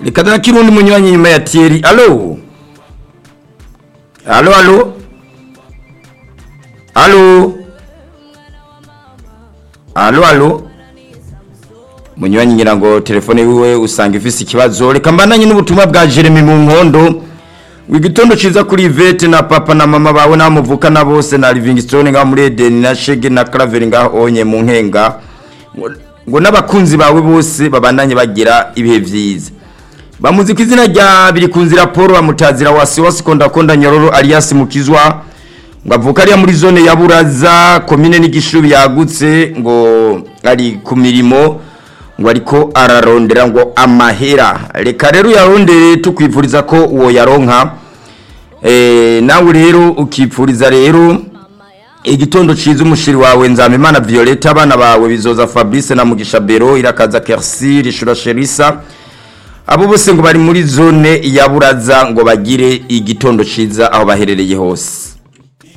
reka nakira undi munywanyi nyuma ya Thierry alo alo alo alo alo alo munywanyi ngira ngo telefone wiwe usanga ifise ikibazo reka mbandanye n'ubutumwa bwa Jeremy mu nkondo wigitondo ciza kuri Yvette na papa na mama bawe namuvuka na bose na Livingstone nga muri Eden na Shege na Claver nga onye mu nkenga ngo- ngo n'abakunzi bawe bose babandanye bagira ibihe vyiza bamuzika izina rya birikunzi raporo bamutazira wasi wasi konda konda nyororo alias mukizwa ngo avuka ariya muri zone ya buraza komine n'igishubi yagutse ngo ari ku mirimo ngo ariko ararondera ngo amahera reka rero uyarondere tukwifuriza ko uwo yaronka eh, nawe rero ukipfuriza rero igitondo ciza umushiri wawe nzamimana violeta abana bawe bizoza fabrice na mugisha bero irakaza kersi rishura sherisa abo bose ngo bari muri zone ya buraza ngo bagire igitondo ciza aho baherereye hose